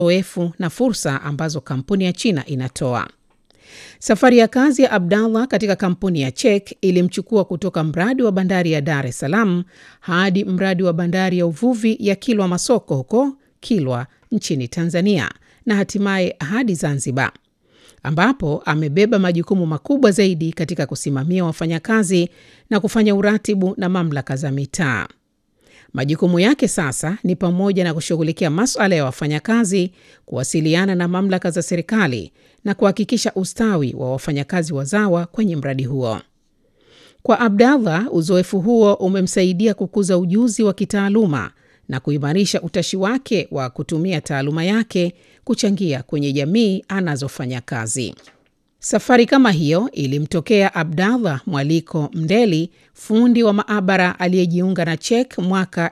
uzoefu na fursa ambazo kampuni ya China inatoa. Safari ya kazi ya Abdallah katika kampuni ya Chek ilimchukua kutoka mradi wa bandari ya Dar es Salaam hadi mradi wa bandari ya uvuvi ya Kilwa Masoko huko Kilwa nchini Tanzania na hatimaye hadi Zanzibar ambapo amebeba majukumu makubwa zaidi katika kusimamia wafanyakazi na kufanya uratibu na mamlaka za mitaa. Majukumu yake sasa ni pamoja na kushughulikia masuala ya wafanyakazi, kuwasiliana na mamlaka za serikali na kuhakikisha ustawi wa wafanyakazi wazawa kwenye mradi huo. Kwa Abdallah, uzoefu huo umemsaidia kukuza ujuzi wa kitaaluma na kuimarisha utashi wake wa kutumia taaluma yake kuchangia kwenye jamii anazofanya kazi. Safari kama hiyo ilimtokea Abdallah Mwaliko Mndeli, fundi wa maabara aliyejiunga na Chek mwaka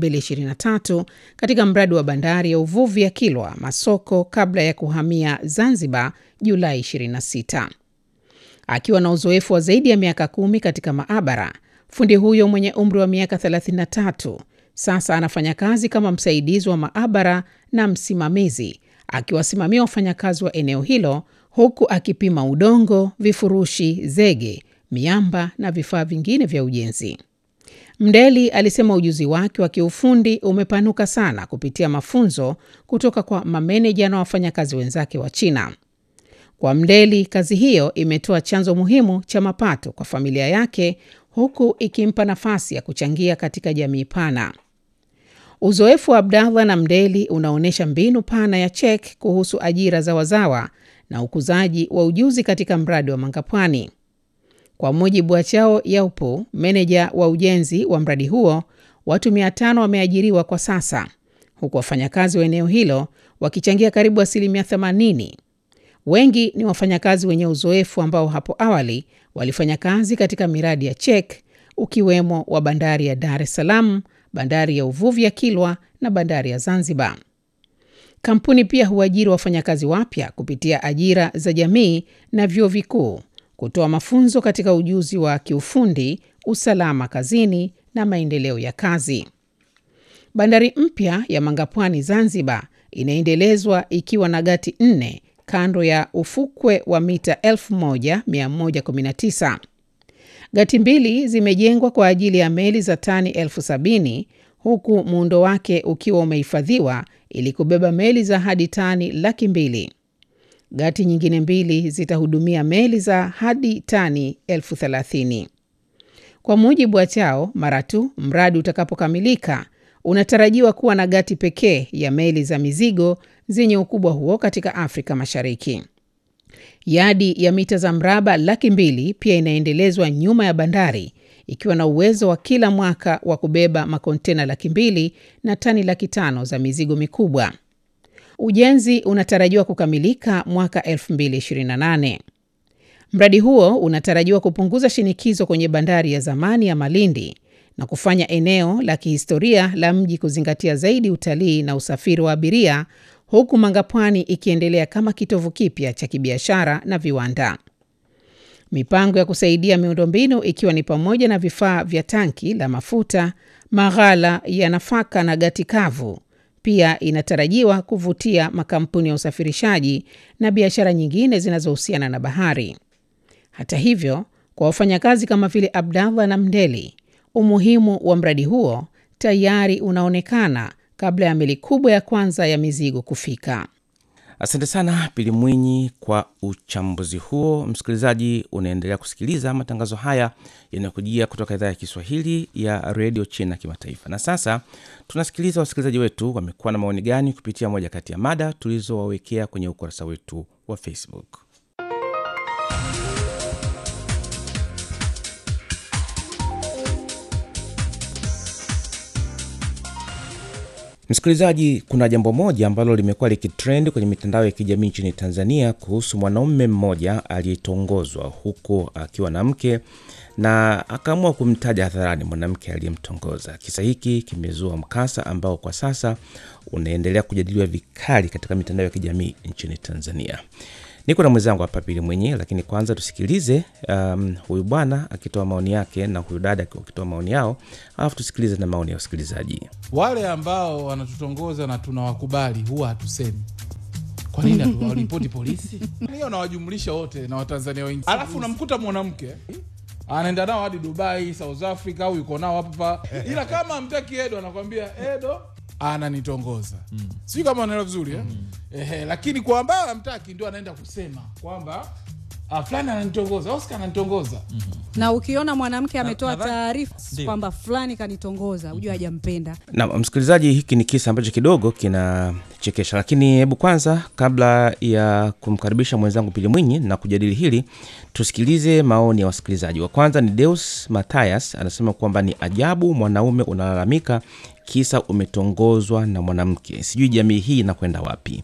2023 katika mradi wa bandari ya uvuvi ya Kilwa Masoko kabla ya kuhamia Zanzibar Julai 26. Akiwa na uzoefu wa zaidi ya miaka kumi katika maabara, fundi huyo mwenye umri wa miaka 33 sasa anafanya kazi kama msaidizi wa maabara na msimamizi, akiwasimamia wafanyakazi wa eneo hilo huku akipima udongo, vifurushi, zege, miamba na vifaa vingine vya ujenzi. Mdeli alisema ujuzi wake wa kiufundi umepanuka sana kupitia mafunzo kutoka kwa mameneja na wafanyakazi wenzake wa China. Kwa Mdeli, kazi hiyo imetoa chanzo muhimu cha mapato kwa familia yake huku ikimpa nafasi ya kuchangia katika jamii pana. Uzoefu wa Abdallah na Mdeli unaonyesha mbinu pana ya Chek kuhusu ajira za wazawa na ukuzaji wa ujuzi katika mradi wa Mangapwani. Kwa mujibu wa Chao Yaupo, meneja wa ujenzi wa mradi huo, watu 500 wameajiriwa kwa sasa, huku wafanyakazi wa eneo hilo wakichangia karibu asilimia 80. Wengi ni wafanyakazi wenye uzoefu ambao hapo awali walifanya kazi katika miradi ya Chek, ukiwemo wa bandari ya Dar es Salaam, bandari ya uvuvi ya Kilwa na bandari ya Zanzibar. Kampuni pia huajiri wafanyakazi wapya kupitia ajira za jamii na vyuo vikuu, kutoa mafunzo katika ujuzi wa kiufundi, usalama kazini na maendeleo ya kazi. Bandari mpya ya Mangapwani Zanzibar inaendelezwa ikiwa na gati nne kando ya ufukwe wa mita 1119. Gati mbili zimejengwa kwa ajili ya meli za tani elfu sabini huku muundo wake ukiwa umehifadhiwa ili kubeba meli za hadi tani laki mbili. Gati nyingine mbili zitahudumia meli za hadi tani elfu thelathini. Kwa mujibu wa Chao, mara tu mradi utakapokamilika unatarajiwa kuwa na gati pekee ya meli za mizigo zenye ukubwa huo katika Afrika Mashariki. Yadi ya mita za mraba laki mbili pia inaendelezwa nyuma ya bandari ikiwa na uwezo wa kila mwaka wa kubeba makontena laki mbili na tani laki tano za mizigo mikubwa. Ujenzi unatarajiwa kukamilika mwaka 2028. Mradi huo unatarajiwa kupunguza shinikizo kwenye bandari ya zamani ya Malindi na kufanya eneo la kihistoria la mji kuzingatia zaidi utalii na usafiri wa abiria, huku Mangapwani ikiendelea kama kitovu kipya cha kibiashara na viwanda. Mipango ya kusaidia miundombinu ikiwa ni pamoja na vifaa vya tanki la mafuta, maghala ya nafaka na gati kavu, pia inatarajiwa kuvutia makampuni ya usafirishaji na biashara nyingine zinazohusiana na bahari. Hata hivyo, kwa wafanyakazi kama vile Abdallah na Mdeli, umuhimu wa mradi huo tayari unaonekana kabla ya meli kubwa ya kwanza ya mizigo kufika. Asante sana Pili Mwinyi kwa uchambuzi huo. Msikilizaji, unaendelea kusikiliza matangazo haya yanayokujia kutoka idhaa ya Kiswahili ya redio China Kimataifa. Na sasa tunasikiliza wasikilizaji wetu wamekuwa na maoni gani kupitia moja kati ya mada tulizowawekea kwenye ukurasa wetu wa Facebook. Msikilizaji, kuna jambo moja ambalo limekuwa likitrend kwenye mitandao ya kijamii nchini Tanzania kuhusu mwanaume mmoja aliyetongozwa huku akiwa na mke na akaamua kumtaja hadharani mwanamke aliyemtongoza. Kisa hiki kimezua mkasa ambao kwa sasa unaendelea kujadiliwa vikali katika mitandao ya kijamii nchini Tanzania. Niko na mwenzangu hapa Pili mwenyewe, lakini kwanza tusikilize um, huyu bwana akitoa maoni yake na huyu dada akitoa maoni yao, alafu tusikilize na maoni ya wasikilizaji. Wale ambao wanatutongoza na tunawakubali huwa hatusemi, kwa nini hatuwaripoti polisi hiyo nawajumlisha wote na watanzania wengi alafu unamkuta mwanamke anaenda nao hadi dubai south africa au yuko nao hapa ila kama amtaki edo anakwambia edo ananitongoza mm. sijui kama anaelewa vizuri eh? Ehe, lakini kwa ambayo amtaki ndio anaenda kusema kwamba ah, fulani ananitongoza oscar ananitongoza na ukiona mwanamke ametoa nadhani- taarifa Ndio. kwamba fulani kanitongoza ujua hajampenda na msikilizaji hiki ni kisa ambacho kidogo kinachekesha lakini hebu kwanza kabla ya kumkaribisha mwenzangu pili mwinyi na kujadili hili tusikilize maoni ya wasikilizaji wa kwanza ni deus mathias anasema kwamba ni ajabu mwanaume unalalamika kisa umetongozwa na mwanamke sijui jamii hii inakwenda wapi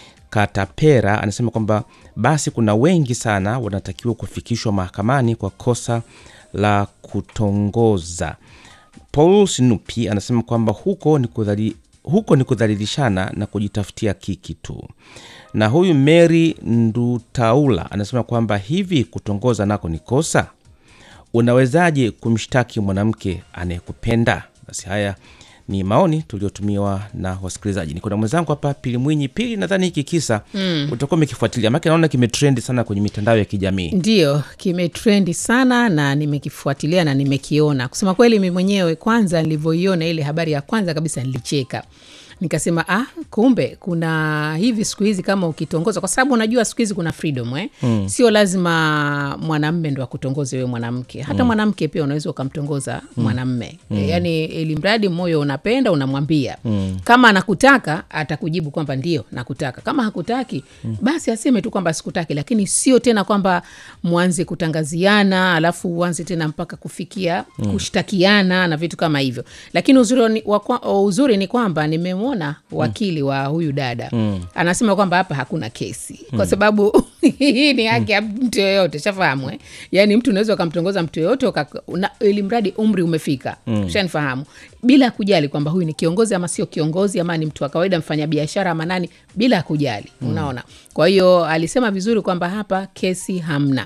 katapera anasema kwamba basi kuna wengi sana wanatakiwa kufikishwa mahakamani kwa kosa la kutongoza paul sinupi anasema kwamba huko ni kudhali, huko ni kudhalilishana na kujitafutia kiki tu na huyu mary ndutaula anasema kwamba hivi kutongoza nako ni kosa unawezaje kumshtaki mwanamke anayekupenda basi haya ni maoni tuliotumiwa na wasikilizaji niko na mwenzangu hapa pili mwinyi pili nadhani hiki kisa mm. utakuwa umekifuatilia maake naona kimetrendi sana kwenye mitandao ya kijamii Ndiyo, kimetrendi sana na nimekifuatilia na nimekiona. Kusema kweli, mi mwenyewe kwanza nilivyoiona ile habari ya kwanza kabisa nilicheka, nikasema ah, kumbe kuna hivi siku hizi kama ukitongoza, kwa sababu unajua siku hizi kuna freedom eh? mm. Sio lazima mwanamme ndo akutongoze wewe mwanamke, hata mm. mwanamke pia unaweza ukamtongoza mm. mwanamme mm. Yani ilimradi moyo unapenda, unamwambia mm. kama anakutaka atakujibu kwamba ndio nakutaka, kama hakutaki mm. basi aseme tu kwamba sikutaki, lakini sio tena kwamba mwanze kutangaziana alafu uanze tena mpaka kufikia mm. kushtakiana na vitu kama hivyo. Lakini uzuri ni, wa, kwa- uzuri ni kwamba nimemwona wakili wa huyu dada mm. anasema kwamba hapa hakuna kesi kwa sababu hii ni haki ya mtu yoyote, shafahamu eh? Yani mtu unaweza ukamtongoza mtu yoyote uka- una- ili mradi umri umefika mm. shanifahamu bila kujali kwamba huyu ni kiongozi ama sio kiongozi ama ni mtu wa kawaida mfanyabiashara ama nani, bila kujali mm. unaona. Kwa hiyo alisema vizuri kwamba hapa kesi hamna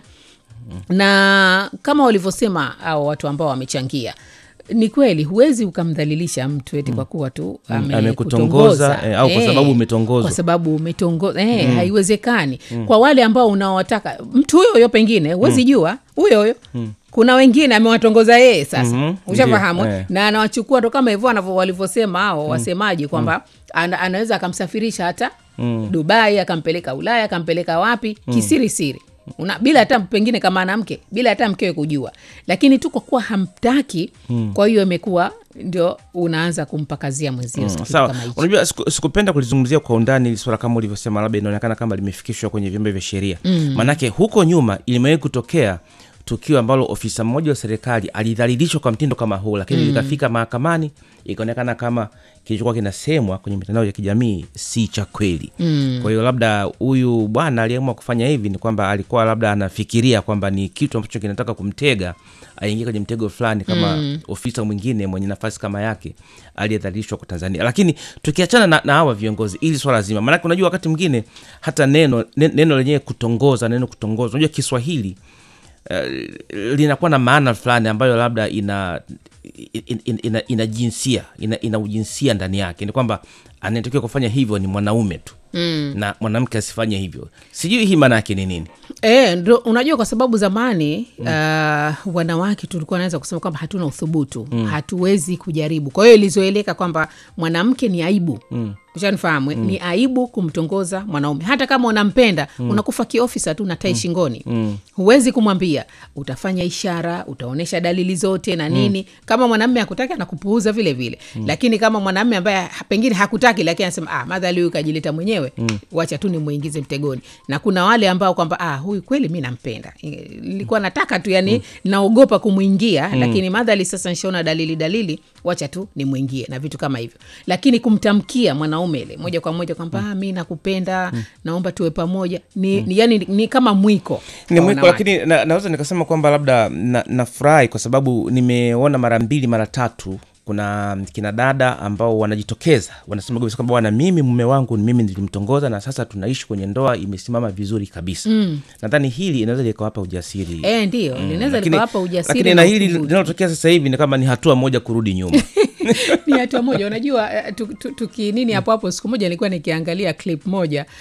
na kama walivyosema au watu ambao wamechangia ni kweli huwezi ukamdhalilisha mtu eti kwa kuwa tu amekutongoza, amekutongoza eh, au kwa sababu umetongozwa. kwa sababu umetongoza eh, haiwezekani kwa wale ambao unaowataka mtu huyo huyo pengine huwezi jua huyo huyo kuna wengine amewatongoza yeye sasa Mhm, ushafahamu ndio, eh? eh. na anawachukua ndo kama hivyo wanavyo- walivyosema hao wasemaji kwamba ana, anaweza akamsafirisha hata dubai akampeleka ulaya akampeleka wapi kisiri siri Una, bila hata pengine kama ana mke bila hata mkewe kujua lakini tu kwa kuwa hamtaki kwa hiyo imekuwa ndio unaanza kumpakazia mwenzio kitu sawa kama hicho. unajua siku- sikupenda kulizungumzia kwa undani ili swala kama ulivyosema labda inaonekana kama limefikishwa kwenye vyombo vya sheria mm. maanake huko nyuma ilimewahi kutokea tukio ambalo ofisa mmoja wa serikali alidhalilishwa kwa mtindo kama huu lakini mm. likafika mahakamani ikaonekana kama kilichokuwa kinasemwa kwenye mitandao ya kijamii si cha kweli mm. kwa hiyo labda huyu bwana aliamua kufanya hivi ni kwamba alikuwa labda anafikiria kwamba ni kitu ambacho kinataka kumtega aingie kwenye mtego fulani kama mm. ofisa mwingine mwenye nafasi kama yake aliyedhalilishwa kwa tanzania lakini tukiachana na, na hawa viongozi ili swala zima maanake unajua wakati mwingine hata neno nen- neno lenyewe kutongoza neno kutongoza unajua kiswahili uh, linakuwa na maana fulani ambayo labda ina ina, ina, ina, ina jinsia ina, ina ujinsia ndani yake ni kwamba anayetakiwa kufanya hivyo ni mwanaume tu mm. na mwanamke asifanye hivyo sijui hii maana yake ni nini E, ndo, unajua kwa sababu zamani mm. uh, wanawake tulikuwa naweza kusema kwamba hatuna uthubutu mm. hatuwezi kujaribu kwa hiyo ilizoeleka kwamba mwanamke ni aibu mm ushanifahamu mm. ni aibu kumtongoza mwanaume hata kama unampenda mm. unakufa kiofisa tu na tai shingoni mm. huwezi kumwambia utafanya ishara utaonyesha dalili zote na nini mm. kama mwanamme hakutaki anakupuuza vile vile mm. lakini kama mwanamme ambaye ha- pengine hakutaki lakini anasema ah, madhali huyu kajileta mwenyewe mm. wacha tu nimwingize mtegoni na kuna wale ambao kwamba ah, huyu kweli mi nampenda Eh, nilikuwa nataka tu yani mm. naogopa kumwingia mm. lakini madhali sasa nshaona dalili dalili wacha tu nimwingie na vitu kama hivyo lakini kumtamkia mwanaume ile moja kwa moja kwamba mm. mi nakupenda mm. naomba tuwe pamoja ni, mm. ni, yani, ni, ni kama mwiko ni kwa mwiko wanawake. lakini na, naweza nikasema kwamba labda na- nafurahi kwa sababu nimeona mara mbili mara tatu kuna kina dada ambao wanajitokeza wanasema kabisa kwamba bwana mimi mume wangu ni mimi nilimtongoza na sasa tunaishi kwenye ndoa imesimama vizuri kabisa mm. nadhani hili inaweza likawapa ujasiri Eh, ndio linaweza Lakini- likawapa ujasiri lakini na na hili uthubutu. linalotokea sasa hivi ni kama ni hatua moja kurudi nyuma ni hatua moja unajua eh, tu- tu- tuki nini hapo hapo siku moja nilikuwa nikiangalia clip moja